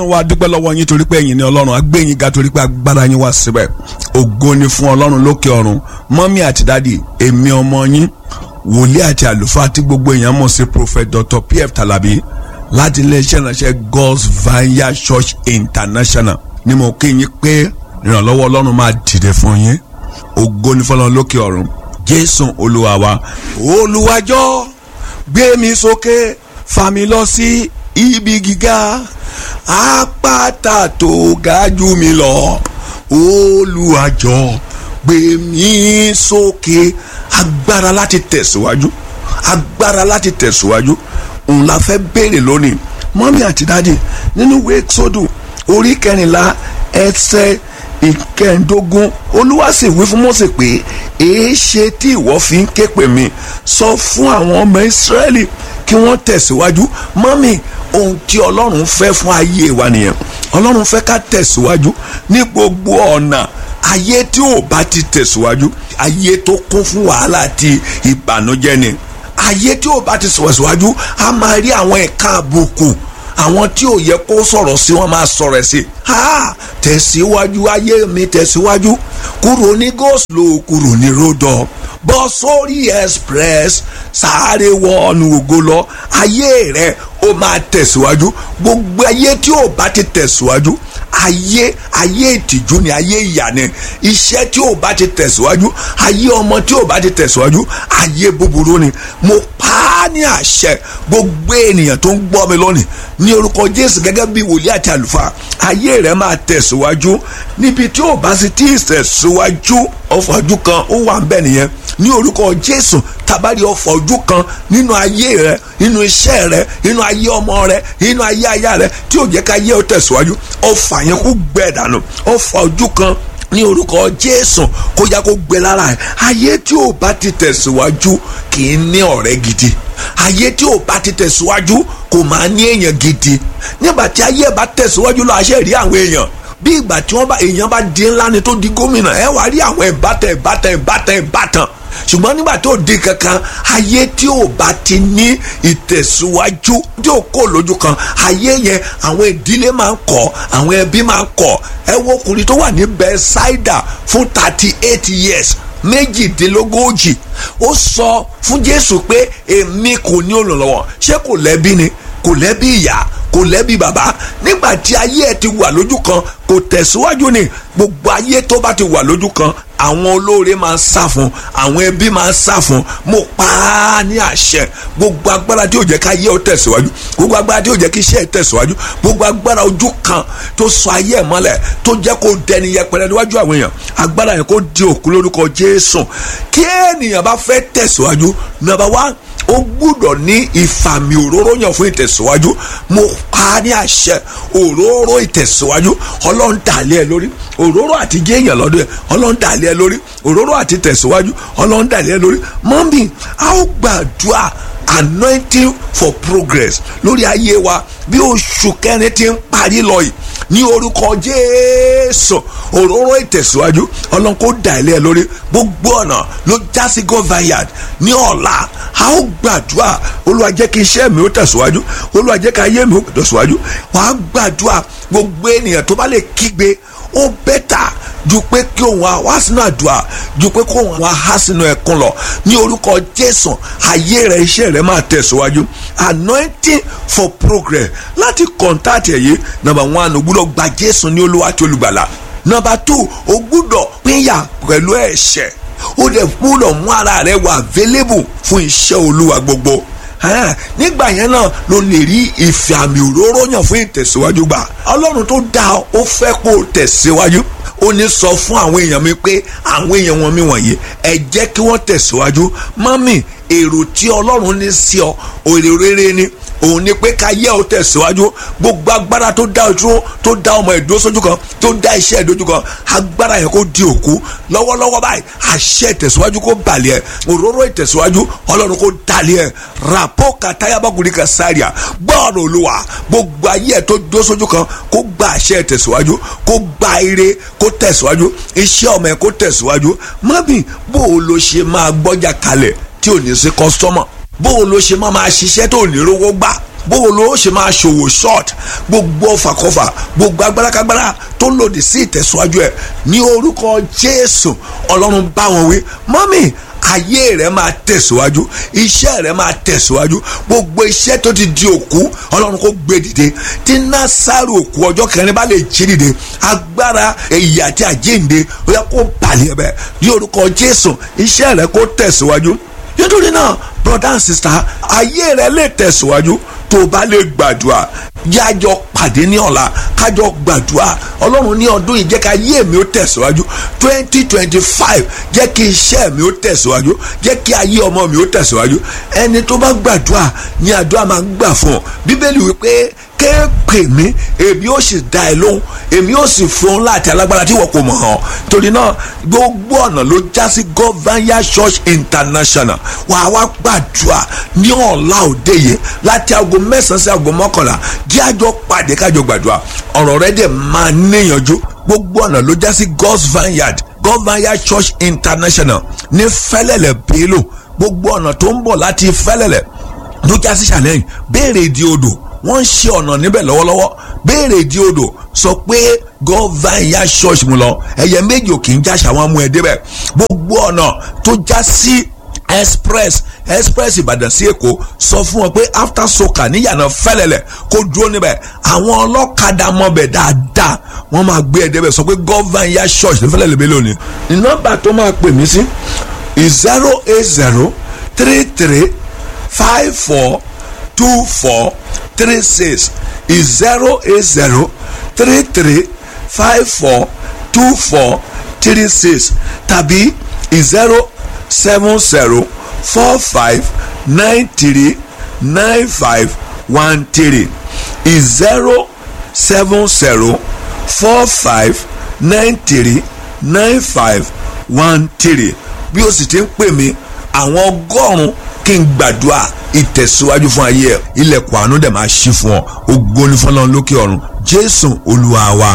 wa dúpẹ́ lọ́wọ́ yín torí pé ẹ̀yin ni ọlọ́run agbẹ́yìn ga torí pé agbára yín wá síbẹ̀ ògo ni fún ọlọ́run lókè ọ̀run mọ́mí àti dádì èmi ọmọ yín wòlíì àti àlùfáà tí gbogbo èèyàn mọ̀ sí prophet dr pf talabi láti iléeṣẹ́ ìránṣẹ́ god's vineyard church international ni mo kí yín pé ìrànlọ́wọ́ ọlọ́run máa dìde fún yín ògo ni fọlọ́run lókè ọ̀run jésù olúwa wa olùwàjọ́ gbé mi sókè fà mí lọ sí ibi gíga àpáta tó ga jù mí lọ olùwàjọ́ gbé mi sókè agbára láti tẹ̀síwájú agbára láti tẹ̀síwájú òun la fẹ́ béèrè lónìí mọ́mí àti dáàdì nínú ìwé sódù orí kẹrìnlá ẹsẹ̀ ìkẹẹ̀ẹ́dógún olúwa sì wí fún Mósè pé èé ṣe tí ìwọ fi ń ké pè mí sọ fún àwọn ọmọ ìsírẹ́lì kí wọ́n tẹ̀síwájú mọ́mí ohun tí ọlọ́run fẹ́ fún ayé wa nìyẹn ọlọ́run fẹ́ ká tẹ̀síwájú ní gbogbo ọ̀nà ayé tí ò bá ti tẹ̀síwájú ayé tó kún fún wàhálà àti ìbànújẹ́ ni ayé tí ò bá ti tẹ̀síwájú a máa rí àwọn ẹ̀ka àbùkù àwọn tí ò yẹ kó sọ̀rọ̀ sí wọn máa sọ̀rọ̀ ẹ̀ sí ha tẹ̀síwájú ayé mi tẹ̀síwájú kúrò ní goslo kúrò ní rodọ bọ́ sórí express sáré wọnú ògo lọ ayé rẹ ó máa tẹ̀síwájú gbogbo ayé tí ò bá ti tẹ̀síwájú ayé ayé ìtìjú ni ayé ìyà ni iṣẹ́ tí ò bá ti tẹ̀síwájú ayé ọmọ tí ò bá ti tẹ̀síwájú ayé búburú ni mo pa á ní àṣẹ gbogbo ènìyàn tó ń gbọ́ mi lónìí ní orúkọ Jésù gẹ́gẹ́ bí wòlíì àti àlùfáà ayé rẹ máa tẹ̀síwájú níbi tí ò bá sì tí ì tẹ̀síwájú ọ̀fọ̀ ojú kan ó wà ń bẹ̀ nìyẹn ní orúkọ Jésù tabari ọ̀fọ̀ ojú kan nínú ayé rẹ nínú iṣẹ́ rẹ nínú ayé ọmọ rẹ nínú ayé aya rẹ tí ò jẹ́ ká yẹ ó tẹ̀síwájú ọ̀fà yẹn kó gbẹ dànù ọ̀fọ̀ ojú kan ní orúkọ Jésù kó yá kó gbẹ lára ẹ ayé tí ò bá ti tẹ̀síwájú kì í ní ọ̀rẹ́ gidi ayé tí ò bá ti tẹ̀síwájú kò máa ní èèyàn gidi nígbà tí ayé bá tẹ̀síwájú lọ àṣẹ rí àwọn èèyàn bí ìgbà tí wọ́n bá èèyàn bá di ńlá ni tó di gómìnà ẹ wá rí àwọn ìbátan ìbátan ìbátan ìbátan ṣùgbọ́n nígbà tó di kankan ayé tí ò bá ti ní ìtẹ̀síwájú tí ò kó lójú kan ayé yẹn àwọn ìdílé máa ń kọ̀ àwọn ẹbí máa ń kọ̀ ẹ wo ọkùnrin tó wà ní Bẹ́sáídà fún thirty eight years méjìdínlógójì ó sọ fún Jésù pé èmi kò ní olùrànlọ́wọ́ ṣé kò lẹ́bí ni kò lẹ́bí ìyá kò lẹ́bí bàbá nígbà tí ayé ẹ ti wà lójú kan kò tẹ̀síwájú ni gbogbo ayé tó bá ti wà lójú kan àwọn olóore máa ń sá fún àwọn ẹbí máa ń sá fún mo pa á ní àṣẹ gbogbo agbára tí ò jẹ́ ká yé ọ tẹ̀síwájú gbogbo agbára tí ò jẹ́ kí iṣẹ́ ẹ tẹ̀síwájú gbogbo agbára ojú kan tó sọ ayé ẹ mọ́lẹ̀ tó jẹ́ kó dẹni yẹpẹrẹ níwájú àwọn èèyàn agbára yẹn kó di òkú lórúkọ Jésù kí ènìyàn bá fẹ́ tẹ̀síwájú nàbà wá ó gbúdọ̀ ní ìfàmì òróró yàn fún ìtẹ̀síwájú mo pa á ní àṣẹ òróró ìtẹ̀síwájú ọlọ́run dàlẹ́ ẹ lórí òróró àti jéèyàn lọ́dọ̀ ẹ ọlọ́run dàlẹ́ ẹ lórí òróró àti tẹ̀síwájú ọlọ́run dàlẹ́ ẹ lórí mọ́mí a ó gbàdúrà anointing for progress lórí ayé wa bí oṣù kẹrin ti ń parí lọ yìí ní orúkọ jésù òróró ìtẹ̀síwájú ọlọ́run kó dà ilé ẹ lórí gbogbo ọ̀nà ló já sí govayard ní ọ̀la a ó gbàdúrà olúwa jẹ́ kí iṣẹ́ mi ó tẹ̀síwájú olúwa jẹ́ kí ayé mi ó tẹ̀síwájú wàá gbàdúrà gbogbo ènìyàn tó bá lè kígbe ó bẹ́tà ju pé kí òun wá sínú àdúrà ju pé kí òun wá há sínú ẹkún lọ ní orúkọ jésù ayé rẹ iṣẹ́ rẹ máa tẹ̀síwájú anointing for progress láti kọ̀ǹtàtì ẹ̀yẹ nàbà one o gbúdọ̀ gba jésù ní olúwa àti olùgbàlà nàbà two o gbúdọ̀ pínyà pẹ̀lú ẹ̀ṣẹ̀ ó dẹ̀ gbúdọ̀ mú ara rẹ wà available fún iṣẹ́ olúwa gbogbo nígbà yẹn náà ló lè rí ìfẹ́ àmì òróró yàn fún ìtẹ̀síwájú gbà ọlọ́run tó dá ọ ó fẹ́ kó o tẹ̀síwájú ó ní sọ fún àwọn èèyàn mi pé àwọn èèyàn wọn mi wọ̀nyí ẹ jẹ́ kí wọ́n tẹ̀síwájú mọ́mì èrò tí ọlọ́run ní sí ọ èrè rere ni òun ni pé ká yẹ ọ tẹ̀síwájú gbogbo agbára tó dá ojú tó dá ọmọ ìdúró sójú kan tó dá iṣẹ́ ìdójú kan agbára yẹn kó di òkú lọ́wọ́lọ́wọ́ báyìí àṣẹ ìtẹ̀síwájú kó balẹ̀ ẹ̀ òróró ìtẹ̀síwájú ọlọ́run kó dalẹ̀ ẹ̀ ràpọ̀ kàtáyàbákùnrin kan sáríà gbọ́ọ̀rọ̀ olúwa gbogbo ayé ẹ̀ tó dúró sójú kan kó gba àṣẹ ìtẹ̀síwájú kó gba ire kó tẹ̀síwájú iṣẹ́ ọmọ ẹ̀ kó tẹ̀síwájú mọ́bì bó o lo ṣe máa gbọ́jà kalẹ̀ tí ò ní sí kọ́sítọ́mọ̀ bó o lo ṣe máa máa ṣiṣẹ́ tó ní rówó gbà bówo ló ṣe máa ṣòwò short gbogbo ọfàkọfà gbogbo agbárakágbára tó lòdì sí ìtẹ̀síwájú ẹ̀ ní orúkọ jésù ọlọ́run bá wọn wí mọ́mì ayé rẹ máa tẹ̀síwájú iṣẹ́ rẹ máa tẹ̀síwájú gbogbo iṣẹ́ tó ti di òkú ọlọ́run kó gbé dìde tí násàrò òkú ọjọ́ kẹrin bá lè jí dìde agbára èyí àti àjíǹde ó yẹ kó balẹ̀ bẹ́ẹ̀ ní orúkọ jésù iṣẹ́ rẹ kó tẹ̀síwájú nítorí náà brother and sister ayé rẹ lè tẹ̀síwájú tó o bá lè gbàdúrà yájọ pàdé ní ọ̀la kájọ gbàdúrà ọlọ́run ní ọdún yìí jẹ́ ká ayé mi ó tẹ̀síwájú twenty twenty five jẹ́ kí iṣẹ́ mi ó tẹ̀síwájú jẹ́ kí ayé ọmọ mi ó tẹ̀síwájú ẹni tó bá gbàdúrà ní àdúrà máa ń gbà fún ọ bíbélì wípé kéèpè mí èmi ó sì dá ẹ lóhùn èmi ó sì fún un láti alágbára tí wọn kò mọ̀ hàn torí náà gbogbo ọ̀nà ló já sí governor church international wàá wá gbàdúrà ní ọ̀la òde yìí láti aago mẹ́sàn-án sí aago mọ́kànlá jẹ́ àjọ pàdé kájọ gbàdúrà ọ̀rọ̀ rẹ dẹ̀ máa níyànjú gbogbo ọ̀nà ló já sí god's vineyard governor church international ní fẹ́lẹ́lẹ̀ bélò gbogbo ọ̀nà tó ń bọ̀ láti fẹ́lẹ́lẹ̀ ló já sí challenge béèrè ìdí odò wọ́n ń ṣe ọ̀nà níbẹ̀ lọ́wọ́lọ́wọ́ béèrè ìdí odò sọ pé gọ́váìyá church mu lọ ẹ̀yẹ méjì ò kì í jáṣà wọn mú ẹ débẹ̀ gbogbo ọ̀nà tó já sí express express ìbàdàn sí èkó sọ fún wọn pé after soka níyànà fẹ́lẹ́lẹ̀ kó dúró níbẹ̀ àwọn ọlọ́kadà mọ̀bẹ̀ dáadáa wọ́n máa gbé ẹ débẹ̀ sọ pé gọ́váìyá church ní fẹ́lẹ́lẹ̀ bẹ́ẹ̀ lónìí nọ́mbà tó máa pè mí sí zero eight zero three three five four two four three six is zero eight zero three three five four two four three six tàbí zero seven zero four five nine three nine five one three is zero seven zero four five nine three nine five one three bí o sì ti ń pè mí àwọn ọgọ́rùn-ún kí n gbàdúrà ìtẹ̀síwájú fún ayé ẹ̀ ilẹ̀kùn àánú dẹ̀ máa ṣí fún ọ ògo ni fọlọ́run lókè ọ̀run jésù olúwa wa.